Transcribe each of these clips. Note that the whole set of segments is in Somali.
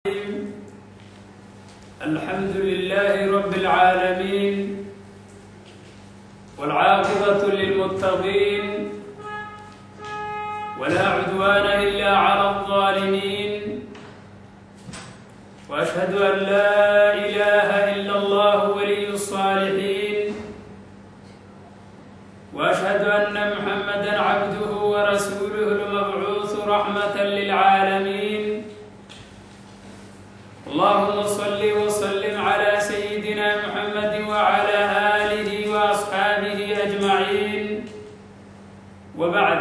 الحمد لله رب العالمين والعاقبة للمتقين ولا عدوان إلا على الظالمين وأشهد أن لا إله إلا الله ولي الصالحين وأشهد أن محمدا عبده ورسوله المبعوث رحمة للعالمين اللهم صل وسلم على سيدنا محمد وعلى آله وأصحابه أجمعين وبعد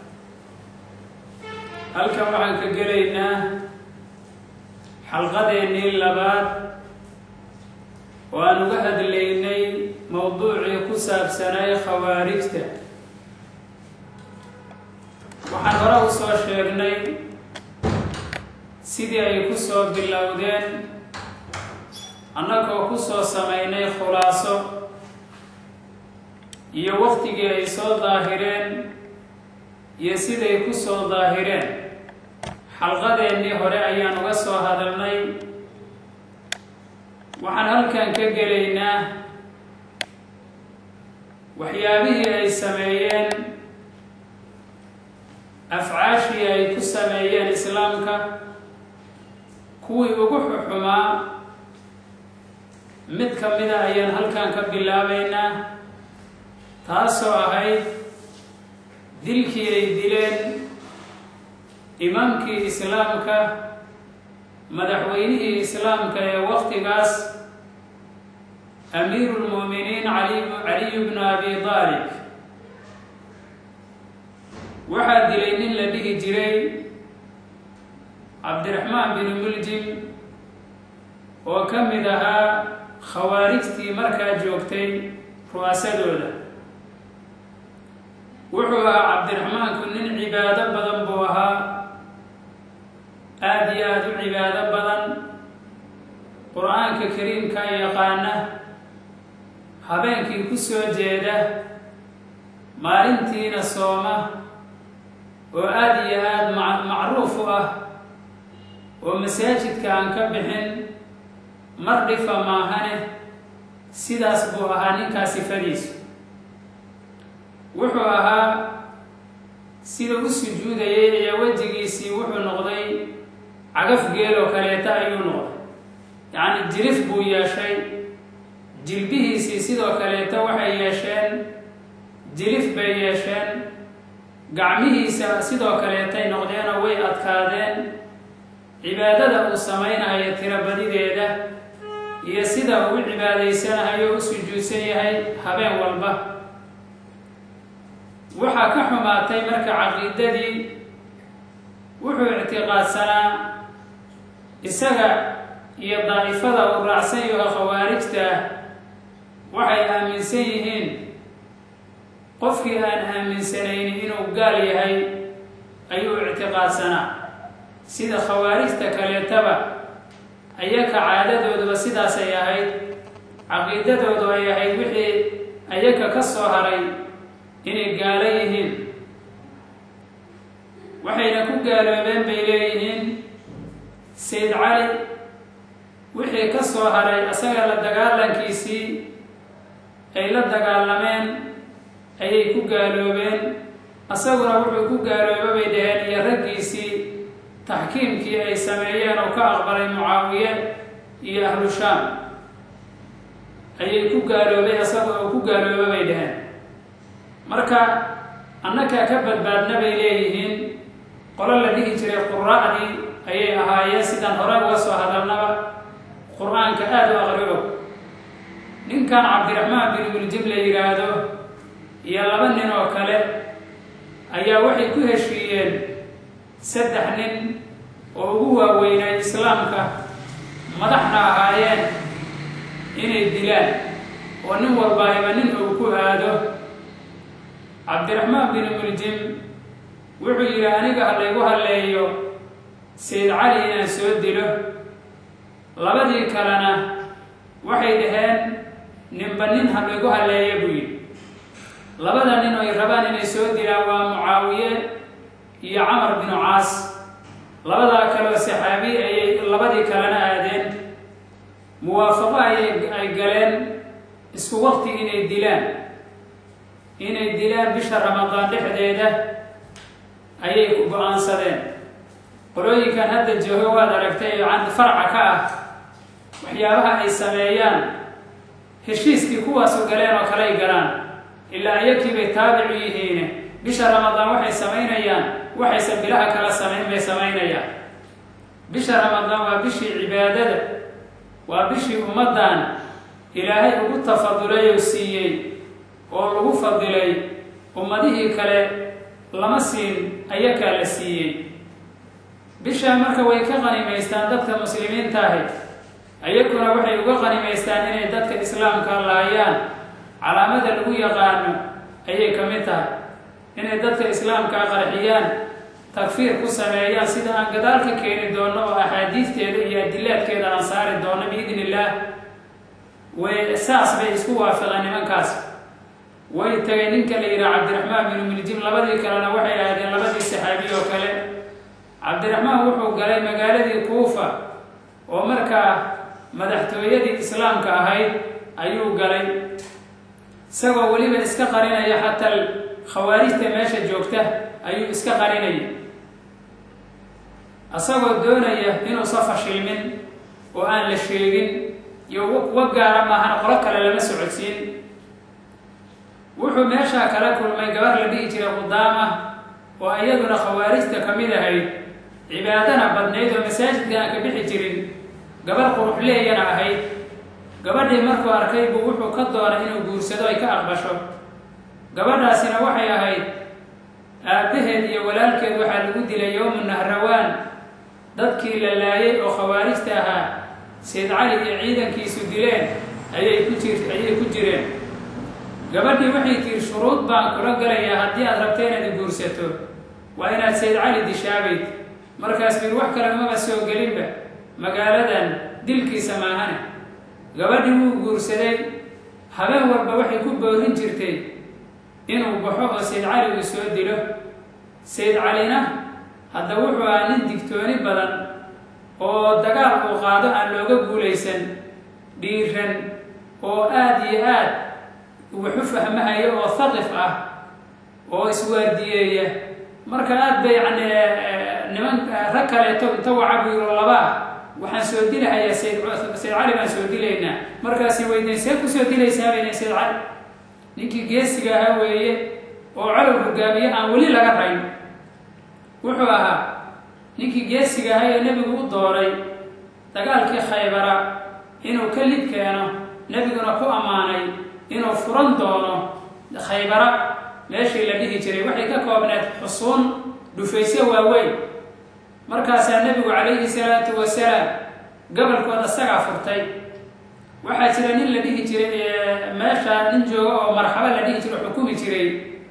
halkan waxaan ka gelaynaa xalqadeennii labaad oo aan uga hadlaynay mowduucii ku saabsanay khawaarijta waxaan hore u soo sheegnay sidii ay ku soo bilowdeen annagoo ku soo samaynay khulaaso iyo waqtigii ay soo daahireen iyo siday ku soo daahireen xalqadeennii hore ayaan uga soo hadalnay waxaan halkan ka gelaynaa waxyaabihii ay sameeyeen afcaashii ay ku sameeyeen islaamka kuwii ugu xuxumaa mid ka mida ayaan halkan ka bilaabaynaa taasoo ahayd dilkii ay dileen imaamkii islaamka madaxweynihii islaamka ee waqtigaas amiiru lmu'miniin caliyu bnu abi daalib waxaa dilay nin la dhihi jiray cabdiraxmaan binu muljim oo ka mid ahaa khawaarijtii markaa joogtay ru'aasadooda wuxuu ahaa cabdiraxmaanku nin cibaado badan buu ahaa aada iyo aada u cibaado badan qur-aanka kariimka yaqaana habeenkii ku soo jeeda maalintiina sooma oo aada iyo aada macruuf u ah oo masaajidka aan ka bixin mar dhifa maahane sidaas buu ahaa ninkaa sifadiisu wuxuu ahaa sida u sujuudayay ee wejigiisii wuxuu noqday cagaf geeloo kaleeta ayuu noqday yacni jirif buu yeeshay jilbihiisii sidoo kaleeta waxay yeesheen jirif bay yeesheen gacmihiisa sidoo kaleetay noqdeenoo way adkaadeen cibaadada uu samaynayo tirabadideeda iyo sida uu u cibaadaysanahayo u sujuudsan yahay habeen walba waxaa ka xumaatay marka caqiidadii wuxuu ictiqaadsanaa isaga iyo daa'ifada uu raacsan yaho khawaarijta waxay aaminsan yihiin qofkii aan aaminsanaynin inuu gaal yahay ayuu ictiqaadsanaa sida khawaarijta kaleetaba ayaka caadadooduba sidaasay ahayd caqiidadoodu ay ahayd wixii ayaka ka soo haray inay gaalo yihiin waxayna ku gaaloobeen bay leeyihiin sayd cali wixii ka soo haray asaga la dagaalankiisii ay la dagaalameen ayay ku gaaloobeen asaguna wuxuu ku gaalooba bay dhaheen iyo raggiisii taxkiimkii ay sameeyeen oo ka aqbalay mucaawiye iyo ahlu shaam ayay ku gaaloobay asaga oo ku gaalooba bay dhaheen marka annakaa ka badbaadna bay leeyihiin qolo la dhihi jiray qura'dii ayay ahaayeen sidaan hore uga soo hadalnaba qur-aanka aada u aqri og ninkan cabdiraxmaan bin muljib la yidhaahdo iyo laba nin oo kale ayaa waxay ku heshiiyeen saddex nin oo ugu waaweynay islaamka madaxna ahaayeen inay dilaan oo nin walbaayba nin uu ku aado cabdiraxmaan bin muljim wuxuu yidhi aniga ha laygu halleeyo sayd cali inaan soo dilo labadii kalena waxay dhaheen ninba nin ha laygu halleeyo buu yidhi labada nin ay rabaan inay soo dilaan waa mucaawiye iyo camar binu caas labadaa kaleo saxaabi ayay labadii kalena aadeen muwaafaqo ayay ay galeen isku waqti inay dilaan inay dilaan bisha ramadaan dhexdeeda ayay ku go-aansadeen qolooyinkan hadda joogo waad aragtay can farca ka ah waxyaabaha ay sameeyaan heshiiskii kuwaasu galeen oo kale ay galaan ilaa iyakiibay taabicu yihiine bisha ramadaan waxay samaynayaan waxayse bilaha kala samayn bay samaynayaan bisha ramadaan waa bishii cibaadada waa bishii ummaddan ilaahay ugu tafadulay oo siiyey oo lagu fadilay ummadihii kale lama siin ayakaa la siiyey bishaa marka way ka qanimaystaan dadka muslimiinta ahi ayaguna waxay uga qanimaystaan inay dadka islaamka laayaan calaamada lagu yaqaano ayay ka mid tahay inay dadka islaamkaa qarxiyaan takfiir ku sameeyaan sida aan gadaal ka keeni doono oo axaadiisteeda iyo adilaadkeeda aan saari doono biidn illaah way saas bay isku waafaqeen nimankaas way tagay ninka la yidhaha cabdiraxmaan binu miljim labadii kalena waxay ahaadeen labadii saxaabiy oo kale cabdiraxmaan wuxuu galay magaaladii kuufa oo markaa madaxtooyadii islaamka ahayd ayuu galay isagoo weliba iska qarinaya xataa khawaarijta meesha joogta ayuu iska qarinaya isagoo doonaya inuusa fashilmin oo aan la sheegin iyo wa gaara maahana qolo kale lama socodsiin wuxuu meeshaa kala kulmay gabar la dhihi jiray qudaama oo iyaduna khawaarijta ka mid ahayd cibaadana badnayd oo masaajidka aan ka bixi jirin gabar quruxleeyana ahayd gabadhii markuu arkay buu wuxuu ka doonay inuu guursado ay ka aqbasho gabadhaasina waxay ahayd aabbaheed iyo walaalkeed waxaa lagu dilay yowmu nahrawaan dadkii la laayay oo khawaarijta ahaa sayd cali iyo ciidankiisu dileen ayay ku jir ayay ku jireen gabadhii waxay tihi shuruud baan kula galayaa haddii aad rabto inaad guursato waa inaad sayd cali dishaabayd markaas bir wax kale maba soo gelinba magaaladan dilkiisa maahane gabadhii wuu guursaday habeen walba waxay ku boorin jirtay inuu baxo oo sayd cali uu soo dilo sayd calina hadda wuxuu ahaa nin digtooni badan oo dagaal uu qaado aan looga guulaysan dhiiran oo aada iyo aad waxu fahmahaya oo haqif ah oo iswaardiyeeya marka aad bay yani niman rag kaleeto inta wacabuiro labaa waxaan soo dilahayaa sayd sayd cali baan soo dilaynaa markaasi weyden see kusoo dilaysaa bayna sayd cali ninkii geesiga ahaa weeye oo calow hogaamiye aan weli laga rayn wuxuu ahaa ninkii geesiga ahaa ee nebigu u dooray dagaalkii khaybara inuu ka lid keeno nebiguna ku ammaanay inuu furan doono khaybara meeshii la dhihi jiray waxay ka koobneed xusuun dhufaysyo waaweyn markaasaa nebigu calayhi salaatu wasalaam gobolkooda isagaa furtay waxaa jira nin la dhihi jiray meesha nin jooga oo marxabo la dhihi jiro xukumi jiray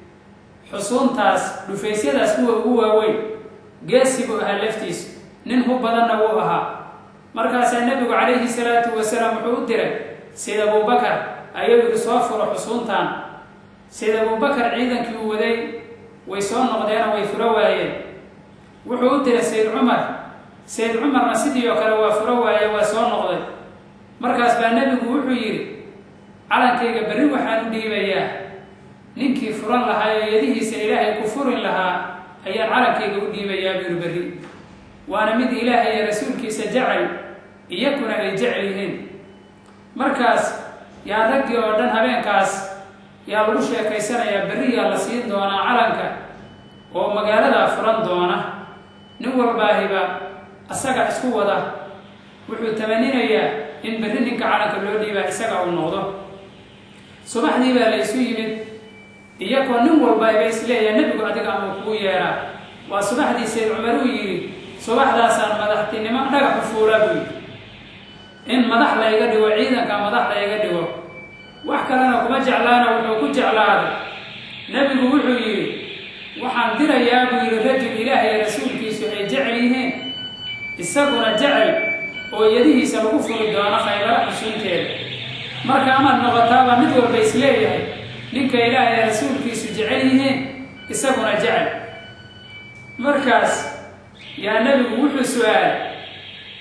xusuuntaas dhufaysyadaas kuwa ugu waaweyn geesi buu ahaa laftiisu nin hu badanna wuu ahaa markaasaa nebigu calayhi salaatu wasalaam wuxuu u diray sayd abubakar ayuu yidhi soo furo xusuuntan sayd abubakar ciidankii uu waday way soo noqdeenoo way furo waayeen wuxuu u diray sayd cumar sayd cumarna sidii oo kale waa furo waaye waa soo noqday markaas baa nebigu wuxuu yidhi calankayga berri waxaan u dhiibayaa ninkii furan lahaa ee yadihiisa ilaahay ku furin lahaa ayaan calankayga u dhiibayaa buri berri waana mid ilaahay iyo rasuulkiisa jecel iyakuna ay jecel yihiin markaas yaa raggii oo dhan habeenkaas yaa lagu sheekaysanayaa berriyaa la siin doonaa calanka oo magaaladaa furan doona nin walbaahiba asaga isku wada wuxuu tamaninayaa in berri ninka calanka loo dhiibaa isaga uu noqdo subaxdii baa la isu yimid iyakoo nin walbaiba isleeyaha nebigu adiga ama kuu yeeraa waa subaxdii sayd cumar uu yidhi subaxdaasaan madaxtinimo dhagaxu fuulaa buu yidhi in madax layga dhigo ciidanka madax layga dhigo wax kalena kuma jeclaana wuxuu ku jeclaaday nebigu wuxuu yidhi waxaan dirayaa buu yidhi rajul ilaahay rasuulkiisu ay jecel yihiin isaguna jecel oo yadihiisa lagu furi doono khaybara xusuunteeda marka amaad noqotaabaa mid walba isleeyahay ninka ilaahay rasuulkiisu jecel yihiin isaguna jecel markaas yaa nebigu wuxuu su-aalay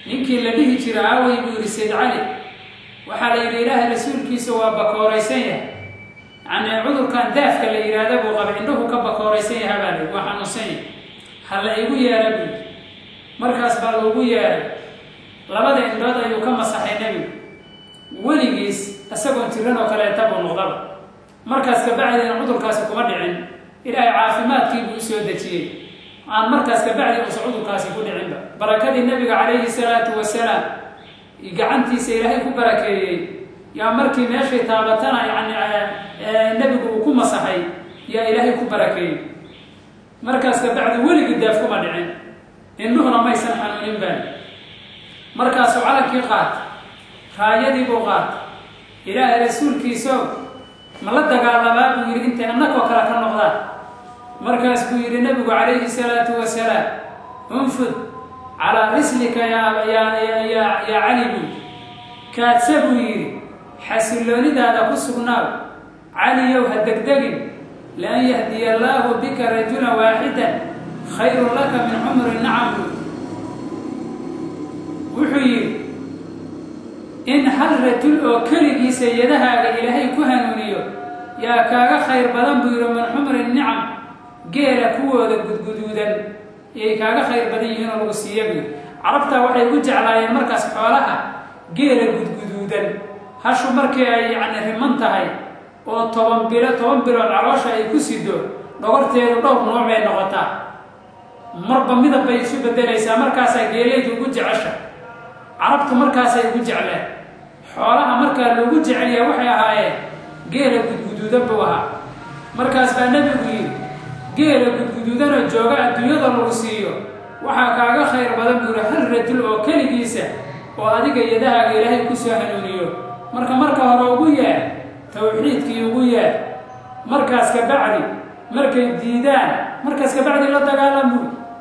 ninkii la dhihi jira aawey buu yidhi sayd cali waxaa la yidhi ilaahay rasuulkiisa waa bakooraysan yahay yacnii cudurkan daafka la yidhaahda buu qaba indhuhu ka bakooraysan yaha baa li waa xanuunsan yahay ha la igu yeera buu markaas baa loogu yeeray labada indhood ayuu ka masaxay nebigu weligiis isagoon jiran oo kaleeta buu noqdaba markaas kabacdina cudurkaasi kuma dhicin ilaahay caafimaadkii buu usoo dejiyey aan markaas kabacdi uusa cudurkaasi ku dhicinba barakadii nebiga calayhi salaatu wasalaam gacantiisa ilaahay ku barakeeyey yaa markii meeshay taabatana yani nebigu uu ku masaxay yaa ilaahay ku barakeeyey markaas kabacdi weligii daaf kuma dhicin indhuhuna maysan xanuunin baan markaasuu calankii qaata raayadii buu qaata ilaahay rasuulkiiso ma la dagaalamaa buu yidhi intay annagoo kale ka noqdaan markaas buu yidhi nebigu calayhi salaatu wasalaam unfud calaa rislika yaa yaa cali buu kaadsa buu yidhi xasilloonidaada ku sugnaaw caliyow ha degdegin lian yahdiya allaahu bika rajula waaxidan khayrun laka min cumri nacam buu wuxuu yidhi in hal rajul oo keligiisa yadahaaga ilaahay ku hanuuniyo yaa kaaga khayr badan buu yidhi min xumri nicam geela kuwooda gudguduudan yay kaaga khayr badan yihiin oo lagu siiya buy carabtaa waxay u jeclaayeen markaas xoolaha geela gudguduudan hashu markii ay yacni riman tahay oo toban bilo toban bilood caloosha ay ku sido dhogorteedu dhowr nooc bay noqotaa marba midab bay isu bedelaysaa markaasaa geelaydu ugu jecesha carabtu markaasay ugu jecleen xoolaha markaa loogu jecelyaa waxay ahaayeen geela gudguduudan buu ahaa markaas baa nebigu yidhi geela gudguduudanoo jooga adduunyada lagu siiyo waxaa kaaga khayr badan buu yihi hal rajul oo keligiisa oo adiga yadahaaga ilaahay ku soo hanuuniyo marka marka hore ugu yeer tawxiidkii ugu yeer markaas ka bacdi markay diidaan markaas ka bacdi la dagaalamu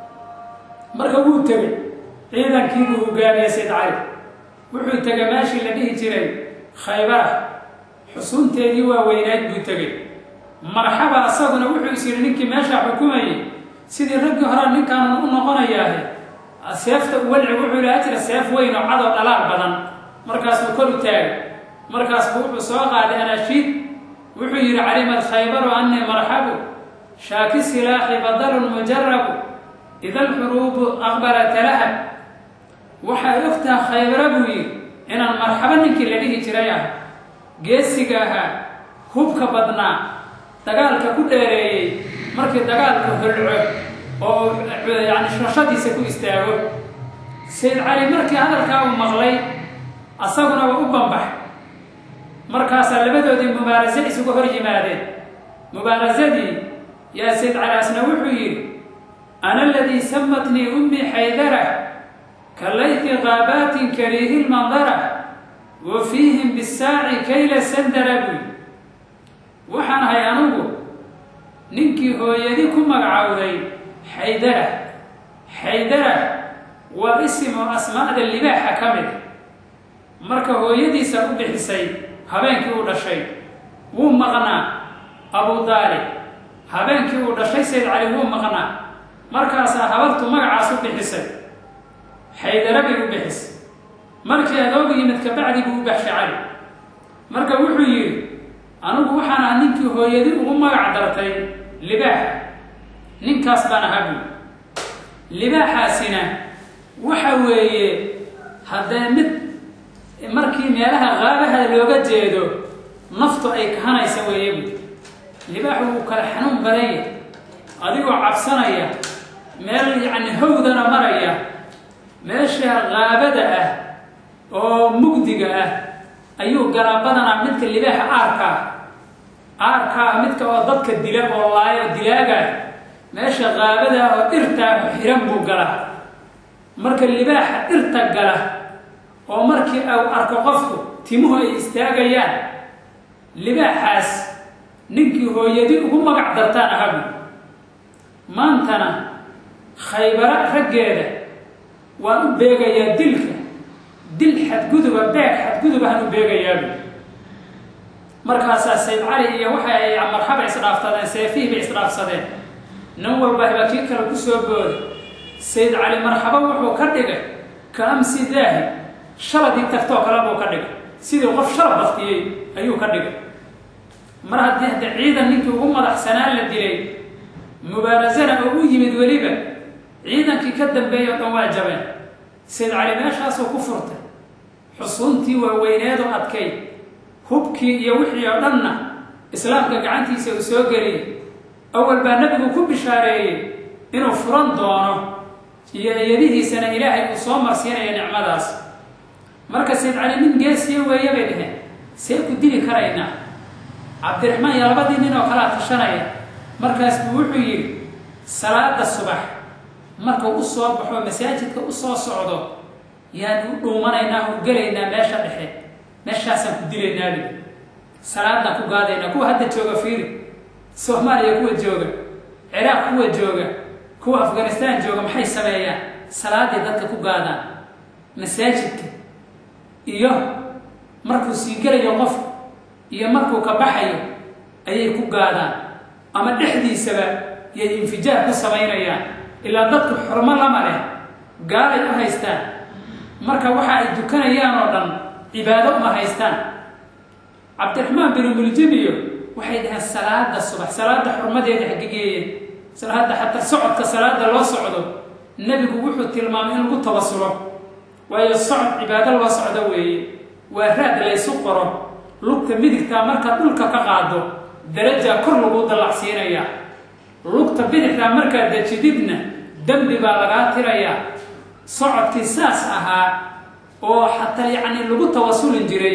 marka wuu tegey ciidankii buu hogaamiyey sayd cali wuxuu tegay meeshii la dhihi jiray khaybara xusuunteedii waa weynayd buu tegey marxaba asaguna wuxuu is yidhi ninkii meeshaa xukumayay sidii raggii horaa ninkaanu u noqonayaahe seefta uwalci wuxuu lahaa jira seef weyn oo cadoo dhalaal badan markaasuu kor u taagay markaasbu wuxuu soo qaaday anaashiid wuxuu yidhi calimad khaybaru annii marxabu shaaki silaaxi badalun mujarabu ida alxuruubu aqbalata lahab waxay ogtaha khaybara buu yidhi inaan marxabo ninkii la dhihi jiray ah geesiga ahaa hubka badnaa dagaalka ku dheereeyey markii dagaalku holco oo yani shashadiisa ku istaago sayd cali markii hadalkaa uu maqlay asaguna waa u bambax markaasaa labadoodii mubaarase isugu hor yimaadeen mubaarasadii yaa sayd cali asna wuxuu yidhi ana aladii samatnii ummii xaydara ka layfi qaabaatin kariihi lmandara wa fiihim bisaaci kayla sandara buy waxaan ahay anugu ninkii hooyadi ku magacowday xaydara xaydara waa isim oo asmaa'da libaaxa ka mid marka hooyadiisa u bixisay habeenkii uu dhashay wuu maqnaa abu daalib habeenkii uu dhashay sayd cali wuu maqnaa markaasaa habartu magacaas u bixisay xaydara bay u bixisay markii adoogu yimid kabacdi buu u baxshay cali marka wuxuu yidhi anugu waxaan aha ninkii hooyadi ugu magac dartay libaaxa ninkaas baan ahaa buy libaaxaasina waxa weeye haddee mid markii meelaha qaabaha looga jeedo naftu ay kahanaysa weeye buy libaaxu wuu kala xanuun badan yahay adigoo cabsanaya meel yacni hawdana maraya meesha qaabada ah oo mugdiga ah ayuu galaa badanaa midka libaaxa aarkaa aarkaa midka oo dadka dila oo laayo dilaagaa meesha qaabada ah oo dhirtaa xiran buu galaa marka libaaxa dhirta gala oo markii uu arko qofku timuhu ay istaagayaan libaaxaas ninkii hooyadi ugu magac dartaan ahabu maantana khaybara raggeeda waan u beegayaa dilka dil xadguduba beeg xadgudubahan u beegayaabu markaasaa sayd cali iyo waxa ay marxaba isdhaaftadeen seefihii bay isdhaafsadeen nin walba haba kii kale ku soo booday sayd cali marxabo wuxuu ka dhigay ka amsi daahi shaladii tagtoo kale buu ka dhigay sidii qof shalab baktiyey ayuu ka dhigay mar haddii hadda ciidan ninkii ugu madaxsanaan la dilay mubaarasana oo u yimid weliba ciidankii ka dambeeyay o dhan waa jabeen sayd cali meeshaasuu ku furtay xusuuntii waaweyneedu adkay hubkii iyo wixii oo dhanna islaamka gacantiisa uu soo geliyey awal baa nebigu ku bishaareeyey inuu furan doono iyo iyadihiisana ilaahay uu soo marsiinaya nicmadaas marka sayd cali nin geesiya weeye bay dhaheen see ku dili karaynaa cabdiraxmaan iyo labadii nin oo kalea tashanaya markaas buu wuxuu yidhi salaada subax markuu u soo baxo masaajidka u soo socdo yaan u dhuumanaynaa u gelaynaa meesha dhexe meeshaasaan ku dilaynaa bi salaadaan ku gaadaynaa kuwa hadda jooga fiiri soomaaliya kuwa jooga ciraaq kuwa jooga kuwa afghanistaan jooga maxay sameeyaan salaaday dadka ku gaadaan masaajidka iyo markuu sii gelayo qof iyo markuu ka baxayo ayay ku gaadaan ama dhexdiisaba yay infijaar ku samaynayaan ilaa dadku xurmo lama leh gaalay u haystaan marka waxa ay dukanayaan oo dhan cibaado uma haystaan cabdiraxmaan binu muljimiyo waxay dhaheen salaada subax salaada xurmadeeda xagigeeyeen salaada xataa socodka salaada loo socdo nebigu wuxuu tilmaamay in lagu tabasulo waayo socod cibaado loo socdo weeye waa raad laysu qoro lugta midigtaa markaad dhulka ka qaado darajaa kor lagu dallacsiinayaa lugta bidixdaa markaad dejididna dembi baa lagaa tirayaa socodkii saas ahaa oo xataa yacni lagu tawasulin jiray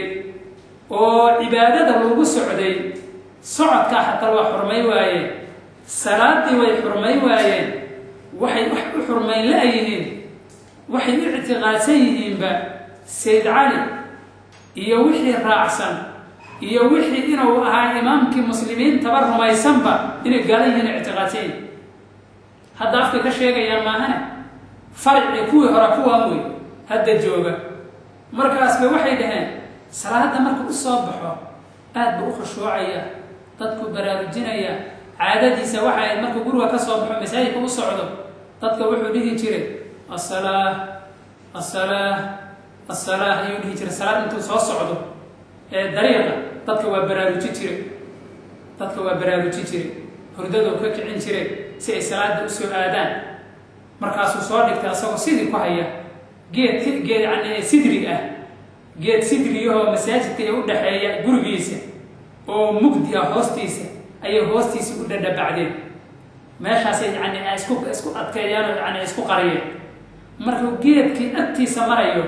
oo cibaadada lagu socday socodkaa xataa waa xurmay waayeen salaadii way xurmay waayeen waxay wax u xurmayn la-yihiin waxay u ictiqaadsan yihiinba sayd cali iyo wixii raacsan iyo wixii inuu ahaa imaamkii muslimiintaba rumaysanba inay gaala yihiin ictiqaadsan yihin hadda afkay ka sheegayaan maahane faricii kuwii hora kuwaan wey hadda jooga markaasba waxay dhaheen salaada marka u soo baxo aad buu u khushuucaya dadku baraarujinaya caadadiisa waxa ayd markuu guriga ka soo baxo masaajidka u socdo dadka wuxuu dhihi jiray asalaa asalaa asalaa ayuu dhihi jiray salaad intuu soo socdo ee dariiqa dadka waa baraaruji jiray dadka waa baraaruji jiray hurdaduu ka kicin jiray si ay salaada usoo aadaan markaasuu soo dhigtay asagoo sidii ku haya geed geed yani sidrig ah geed sidriyahoo masaajidka ee u dhexeeya gurigiisa oo mugdi ah hoostiisa ayay hoostiisa u dhadhabacdeen meeshaasay yani isku isku adkeeyaan oo yani isku qariyeen markuu geedkii agtiisa marayo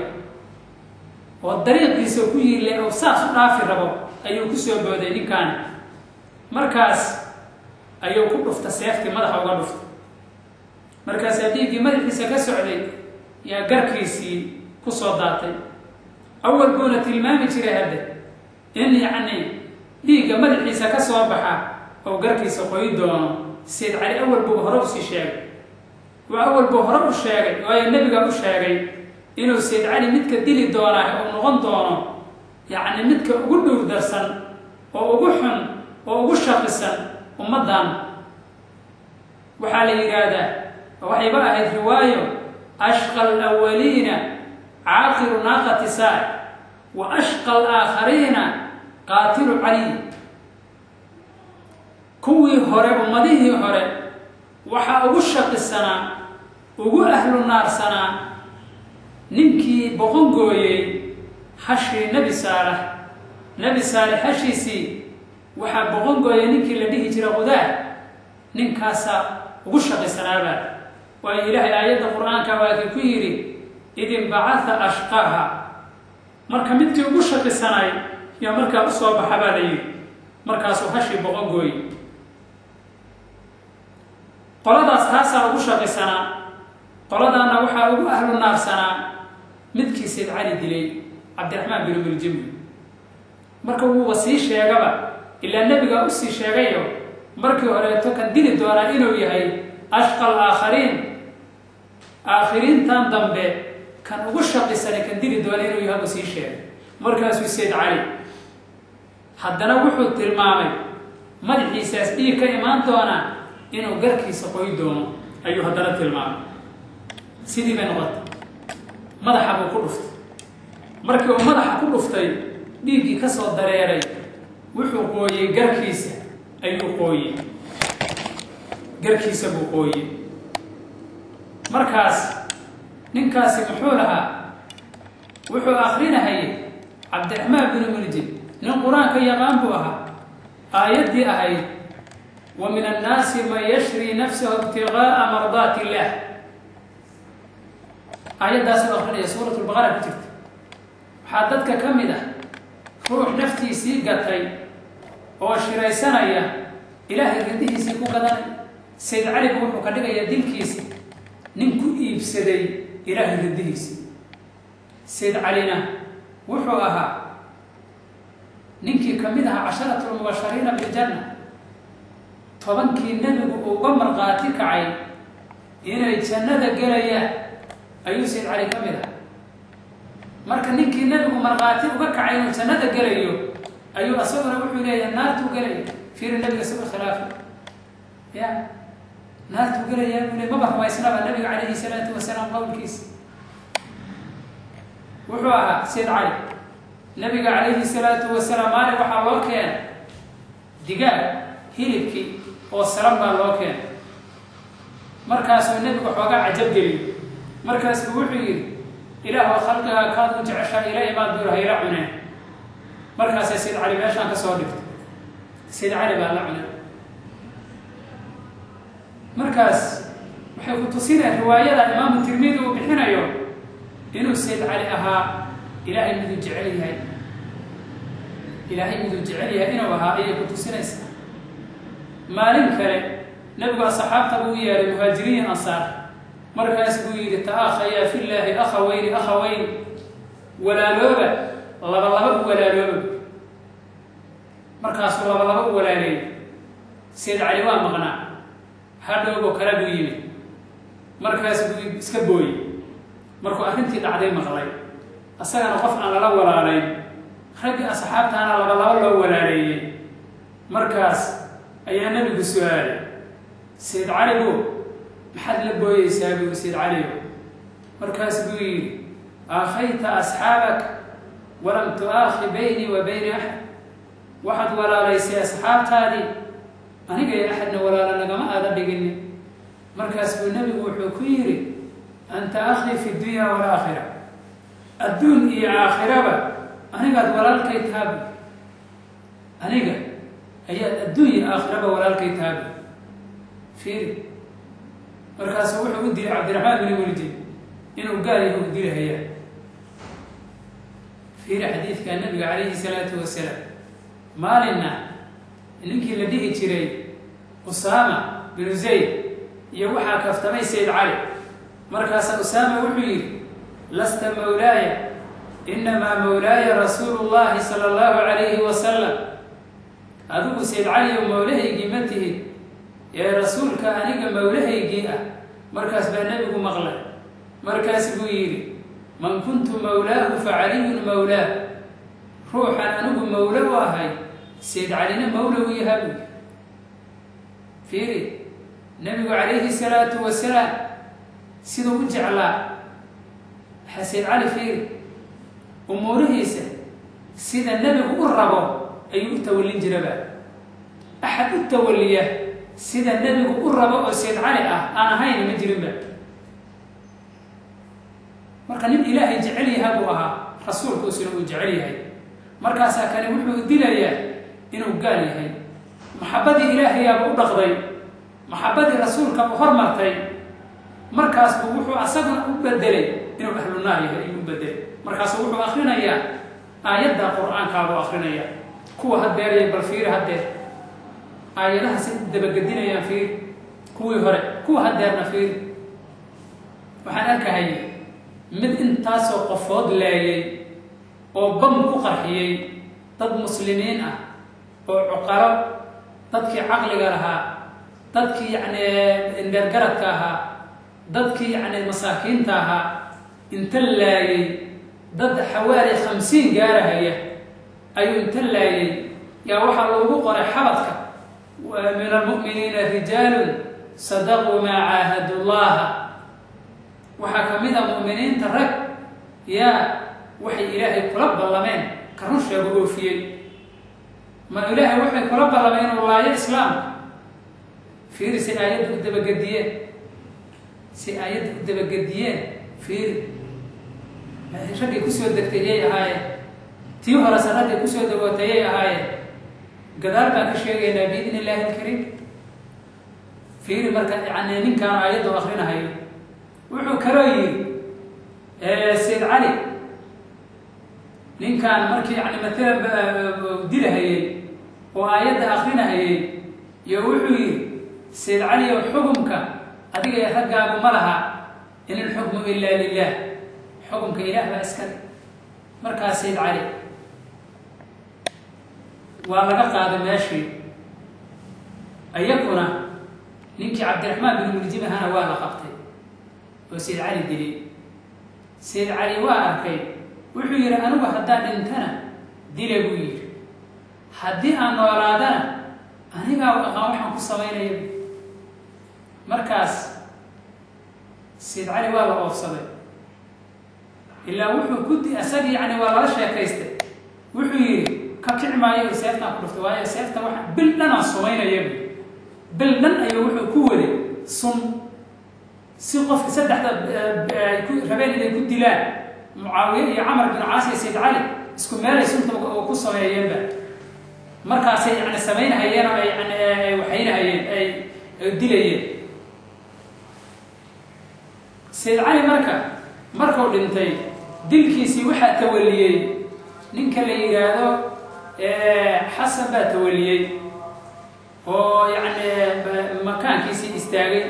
oo dariiqiisa ku yiile oo saas u dhaafi rabo ayuu ku soo booday ninkaani markaas ayuu ku dhufta seeftii madaxa uga dhufta markaasaa dhiiggii madaxiisa ka socday yaa garkiisii ku soo daatay awal buuna tilmaami jiray hadde in yacni dhiigga madaxiisa ka soo baxa oo garkiisa qoyi doono sayd cali awal buu hore usii sheegay waa awal buu hore u sheegay waayo nebiga u sheegay inuu sayd cali midka dili doonaa uu noqon doono yacni midka ugu dhowr darsan oo ugu xun oo ugu shaqisan ummaddan waxaa la yidhaahdaa waxayba ahayd riwaayo ashqa alawaliina caaqiru naaqati saac wa ashqa alaakhariina qaatilu caliy kuwii hore ummadihii hore waxaa ugu shaqisanaa ugu ahlu naarsanaa ninkii boqon gooyey hashii nebi saalex nebi saalex hashiisii waxaa boqon gooyey ninkii la dhihi jira qudaar ninkaasaa ugu shaqisanaabaa waayo ilaahay aayadda qur-aanka waakii ku yidhi id inbacatha ashqaha marka midkii ugu shaqisanay yaa markaa u soo baxa baa la yidhi markaasuu hashii boqon gooye qoladaas taasaa ugu shaqisanaa qoladaana waxaa ugu ahlu naarsanaa midkii sayd cali dilay cabdiraxmaan binu miljimi marka wuuba sii sheegaba ilaa nebigaa usii sheegayo markii horeeto kan dili doonaa inuu yahay ashqa alaakhariin aakhiriintan dambe kan ugu shaqisanay kan dili doona inuu yahay buu sii sheegay markaasuu sayd cali haddana wuxuu tilmaamay madaxiisaas dhiig ka imaan doonaa inuu garkiisa qoy doono ayuu haddana tilmaamay sidii bay noqotay madaxa buu ku dhuftay markii uu madaxa ku dhuftay dhiiggii ka soo dareeray wuxuu qooyey garkiisa ayuu qooyey garkiisa buu qooyey markaas ninkaasi muxuu lahaa wuxuu akrinahayay cabdiraxmaan binu muljid nin qur-aanka yaqaan buu ahaa aayaddii ahayd wa min annaasi man yashri nafsahu ibtigaaa mardaati illaah aayaddaasuu akrinaya suurat lbaqara ku jirta waxaa dadka ka mid ah ruux naftiisii gatay oo shiraysanaya ilaahay rindihiisii ku gadanay sayd caligu wuxuu ka dhigayaa dilkiisa nin ku iibsaday ilaahay rindihiisi sayd calina wuxuu ahaa ninkii ka mid ahaa casharatu lmubashariina biljanna tobankii nebigu uga marqaati kacay inay jannada gelayaan ayuu sayd cali ka mid aha marka ninkii nebigu markhaati uga kacay inuu jannada gelayo ayuu asaguna wuxuu leeyahay naartuu gelaya fiiri nabiga saba khilaafa ya naartuu gelayaa buu le maba rumaysnaba nabiga calayhi salaatu wasalaam qowlkiisa wuxuu ahaa sayd cali nabiga calayhi salaatu wasalaam maalin waxaa loo keena digaag hilibkii oo saran baa loo keena markaasuu nebigu xoogaa cajab geliyo markaasuu wuxuu yidhi ilaahoo khalqigaa kaad u jeceshaa ila imaad buu hayla cuneen markaasay sayd cali meeshaan ka soo dhigtay sayd cali baa la cunay markaas waxay ku tusineen riwaayada imaamu tirmidi uu bixinayo inuu sayd cali ahaa ilaahay miduu jecel yahay ilaahay miduu jecel yahay inuu ahaa ayay ku tusinaysaa maalin kale nebigu asxaabta buu yeehay muhaajiriin ansaar markaas buu yidhi ta'akhayaa fillaahi akhaweyni akhaweyni walaalooba laba laba u walaalooba markaasuu laba laba u walaaleeyay sayd cali waa maqnaa hadhowbo kale buu yimid markaas buu iska booyey markuu arrintii dhacday maqlay asagana qof aan lala walaalayn raggii asxaabtaana laba laba loo walaaleeyey markaas ayaa nebigu su-aalay sayd caligu maxaad la booyeysaa buu sayd caligo markaas buu yidhi aakhayta asxaabak walam tu-aakhi baynii wa bayni axad waxaad walaalaysay asxaabtaadii aniga iyo axadna walaala nagama aada dhiginin markaas buu nebigu wuxuu ku yidhi anta akhii fi dunya walaakhira adduun iyo aakhiraba anigaad walaalkay taabi aniga ayaad adduun iyo aakhiraba walaalkay taabi fiiri markaasu wuxuu u dilay cabdiraxmaan bini muljid inuu gaal yahu u dilahayaa fiiri xadiidka nabiga calayhi salaatu wasalaam maalinna ninkii la dhihi jiray usaama binu zayd iyo waxaa kaftamay sayd cali markaasa usaama wuxuu yidhi lasta mawlaaya inamaa mawlaaya rasuulu llahi sala allahu calayhi wasalam adigu sayd caliyow mawlahaygii ma tihid ee rasuulka aniga mawlahaygii ah markaas baa nebigu maqlay markaas buu yidhi man kuntu mawlaahu fa caliyun mawlaah ruuxan anigu mawlo u ahay sayd calina mawla u yaha buu fiiri nebigu calayhi salaatu wasalaam siduu u jeclaa waxaa sayd cali fiiri umuurihiisa sida nebigu u rabo ayuu u tawallin jiraba axad u tawalliya sida nebigu u rabo oo sayd cali ah aan ahayn ma jirinba marka nin ilaahay jecel yaha buu ahaa rasuulkuusina uu jecel yahay markaasaa kani wuxuu dilayaa inuu gaal yahay maxabbadii ilaahayaaba u dhaqday maxabbadii rasuulka u hormartay markaas buu wuxuu asaguna u bedelay inuu ahlunaar yahay ayuu u bedelay markaasu wuxuu akrinayaa aayadda qur-aankaabuu akrinaya kuwa hadeeraya bal fiiri hadeer aayadaha si dabagedinayaan fiiri kuwii hore kuwa hadeerna fiiri waxaan arkahayay mid intaasoo qofood laayay oo bam ku qarxiyey dad muslimiin ah oo cuqalo dadkii caqliga lahaa dadkii yacni indheergaradka ahaa dadkii yacni masaakiinta ahaa inta laayay dad xawaali khamsiin gaarahaya ayuu inta laayay yaa waxaa loogu qoray xabadka min almu'miniina rijaalun sadaquu maa caahadu llaha waxaa ka mid a mu'miniinta rag yaa waxay ilaahay kula ballameen ka run sheego oofiyey ma ilaahay waxay kula ballameen inuu laayo islaamka fiiri si aayadda u dabagediyeen si aayadda u dabagediyeen fiiri raggay kusoo degtay yay ahaayeen tii horese raggay kusoo dagootay yay ahaayeen gadaal baan ka sheegaynaa biidn illaahi ilkariim fiiri marka yani ninkaan aayaddu akrinahayo wuxuu kaloo yidhi sayd cali ninkaan markii yani matala dilahayey oo aayadda akrinahayey iyo wuxuu yidhi sayd cali ow xukumka adiga ee raggaagu ma laha in ilxukmu ilaa lilah xukumka ilaah baa iskale markaa sayd cali waa laga qaaday meeshii iyakuna ninkii cabdiraxmaan bin muljim ahana waa la qabtay oo sayd cali dilay sayd cali waa arkay wuxuu yidhi anigu haddaan dhintana dila buu yidhi haddii aan noolaadana anigaa aqaan waxaan ku samaynaya markaas sayd cali waa la oofsaday ilaa wuxuu ku di isagii yani waa lala sheekaystay wuxuu yidhi ka kici maayo seeftaan ku dhuftay waayo seefta waa bil dhan aan sumaynaya bil dhan ayuu wuxuu ku waday sun si qofka saddexda rabeen inay ku dilaan mucaawiye iyo camar bin caas iyo sayd cali isku meelay sunta ku sameeyeenba markaasay yani samaynahayeen oo ay yani waxaynahayeen ay dilayeen sayd cali marka markuu dhintay dilkiisii waxaa tawaliyey ninka la yidhaahdo xasan baa tawaliyey oo yani makaankiisii istaagay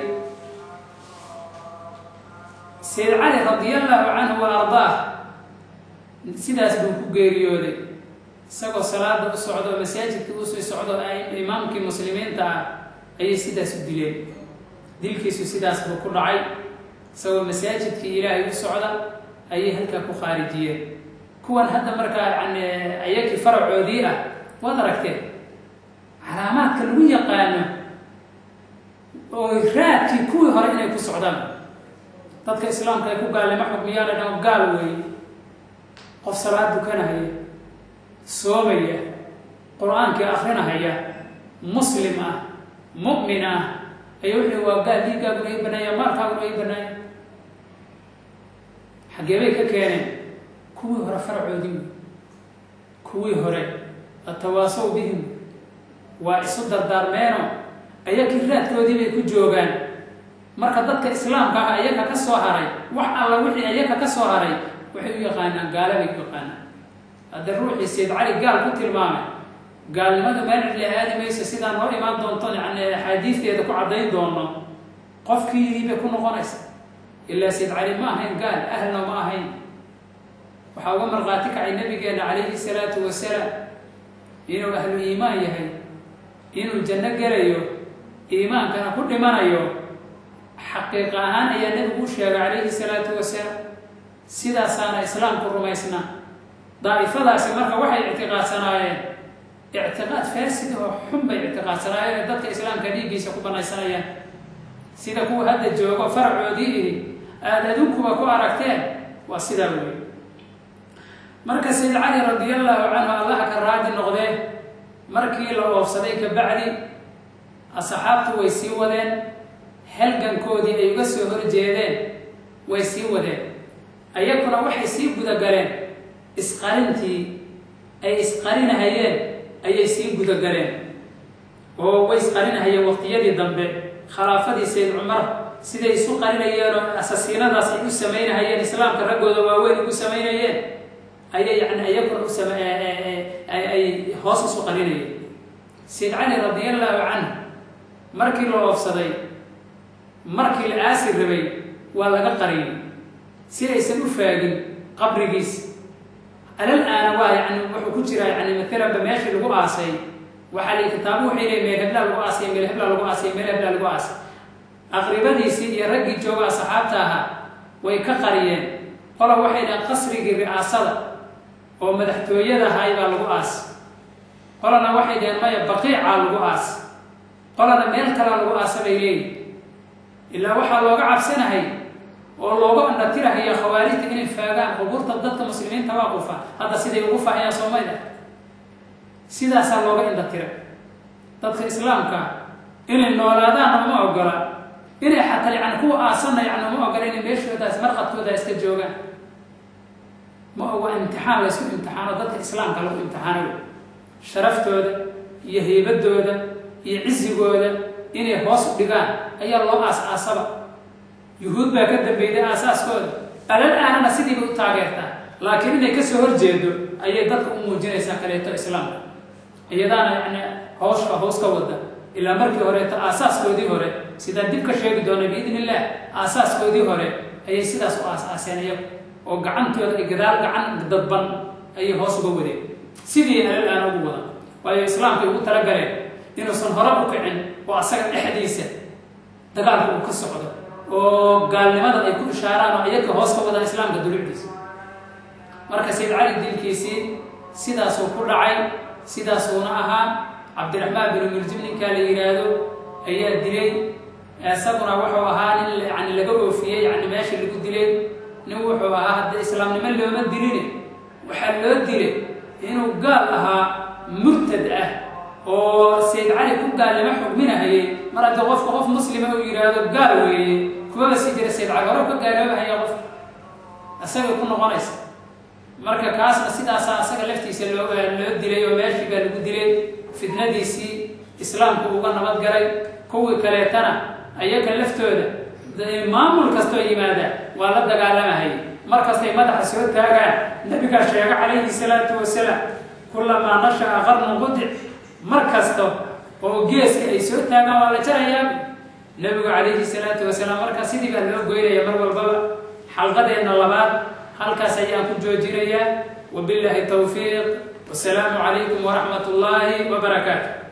sayd cali radiallahu canhu wa ardaah sidaas buu ku geeriyooday isagoo salaada u socdo oo masaajidkii usii socdo imaamkii muslimiinta ah ayay sidaas u dileen dilkiisu sidaas buu ku dhacay isagoo masaajidkii ilaahay u socda ayay halkaa ku khaarijiyeen kuwan hadda markaa yani ayakii faracoodii ah waad aragteen calaamaadka lagu yaqaano oo raadkii kuwii hore inay ku socdaan dadka islaamka ay ku gaalima xukmiyaana dhan gaal weeye qof salaad dukanahaya soomaya qur-aankii akrinahaya muslim ah mu'min ah ay wuxuu waa gaal dhiiggaaguna ii banaaya maalkaaguna ii banaaya xaggee bay ka keeneen kuwii hore faracoodii wey kuwii hore atawaasow bihim waa isu dardaarmeeno ayakii raadkoodii bay ku joogaan marka dadka islaamka ah ayaka ka soo haray wax alla wixii ayaka ka soo haray waxay u yaqaanaan gaala bay u yaqaanaan hadda ruuxii sayd cali gaal ku tilmaamay gaalnimada meel cidla aadi mayso sidaa noo imaan doonto yani axaadiisteeda ku caddayn doono qofkiidii bay ku noqonaysa ilaa sayd cali ma ahayn gaal ahlna ma ahayn waxaa uga markhaati kacay nabigeena calayhi salaatu wasalaam inuu ahlu iimaan yahay inuu janno gelayo iimaankana ku dhimanayo xaqiiqa ahaan ayaa nebigu u sheegay calayhi salaatu wasalaam sidaasaana islaamku rumaysnaa daa'ifadaasi marka waxay ictiqaadsanaayeen ictiqaad faasid oo xun bay ictiqaadsanaayeen ee dadka islaamka dhiiggiisa ku banaysanayaan sida kuwa hadda joogo faracoodii ihi aada adunkuba ku aragteen waa sidaa weeye marka sayd cali radiallahu canhu allaha ka raadi noqdee markii la oofsaday kabacdi asxaabtu way sii wadeen halgankoodii ay uga soo horjeedeen way sii wadeen ayaguna waxay sii gudagaleen isqarintii ay isqarinahayeen ayay sii gudagaleen oo way isqarinahayeen waqtiyadii dambe khilaafadii sayd cumar siday isu qarinayeen oo asasiinadaas ay u samaynahayeen islaamka raggooda waaweyn ugu samaynayeen ayay yani ayaguna u sam ay hoos isu qarinayeen sayd cali radiallahu canhu markii la oofsaday markii la aasi rabay waa laga qariyay si aysan u faagin qabrigiis alal aana waa yani wuxuu ku jiraa yani maalanba meeshii lagu aasay waxaa la kitaabu waxay leey meel heblaa lagu aasay meel heblaa lagu aasay meel heblaa lagu aasay aqribadiisii iyo raggii jooga asxaabta ahaa way ka qariyeen qola waxay dhahen qasrigii ri'aasada oo madaxtooyada ahay baa lagu aas qolana waxay dhaheen maya baqiicaa lagu aas qolana meel kalaa lagu aasa bay leeyihin ilaa waxaa looga cabsanahay oo looga andhatirahaya khawaarijta inay faagaan qubuurta dadka muslimiinta waa qufa hadda siday ugu faahayaan soomayda sidaasaa looga indhatiray dadka islaamka inay noolaadaanna ma ogola inay xataa yani kuwa aasanna yani ma ogola inay meeshoodaas marqadkooda iska joogaan ma oga imtixaan laysku imtixaano dadka islaamka lagu imtixaanayo sharaftooda iyo heybadooda iyo cisigooda inay hoos u dhigaan ayaa loo aas-aasaba yuhuud baa ka dambeyday aasaaskooda alal aanana sidiiba u taageertaa laakiin inay kasoo horjeedo ayay dadka u muujinaysaa kaleeto islaamka iyadaana yani hawshka hoos ka wada ilaa markii horeeto aasaaskoodii hore sidaan dib ka sheegi doona biidn illah aasaaskoodii hore ayay sidaas u aas-aaseen iyagu oo gacantooda ay gadaal gacan dadban ayay hoos uga wadeen sidii alal aana ugu wada waayo islaamkay ugu talagaleen inuusan hore u kicin oo asaga dhexdiisa dagaalka uu ka socdo oo gaalnimada ay ku ishaaraan oo iyaga hoos ka wadaan islaamka dulucdiisa marka sayd cali dilkiisii sidaasuu ku dhacay sidaasuuna ahaa cabdiraxmaan binu muljim ninkaa la yidhaahdo ayaa dilay isaguna wuxuu ahaa nin yani laga oofiyey yani meesha lagu dilay nin wuxuu ahaa hadda islaamnimo looma diline waxaa loo dilay inuu gaal ahaa murtad ah oo sayd cali ku gaalnimo xugminahayay mar haddii qofka qof muslima uu yidhaahdo gaal weeye kumaba sii jira sayd cali hore ka gaaloobahaya qof isagay ku noqonaysa marka kaasna sidaasaa asaga laftiisa loo loo dilay oo meeshii baa lagu dilay fitnadiisii islaamku uga nabadgalay kuwii kaleetana ayaga laftooda maamul kastoo yimaada waa la dagaalamahayay markastay madaxa soo taagaan nabigaa sheega calayhi salaatu wasalaam kulamaa nasha-a qarnu qudic mar kasta oo geeska ay soo taagaan waa la jarayaa nabigu calayhi salaatu wasalaam marka sidii baa loo goynaya mar walbaba xalqadeenna labaad halkaas ayaan ku joojinayaa wabillahi towfiiq wasalaamu calaykum waraxmat ullaahi wabarakaatu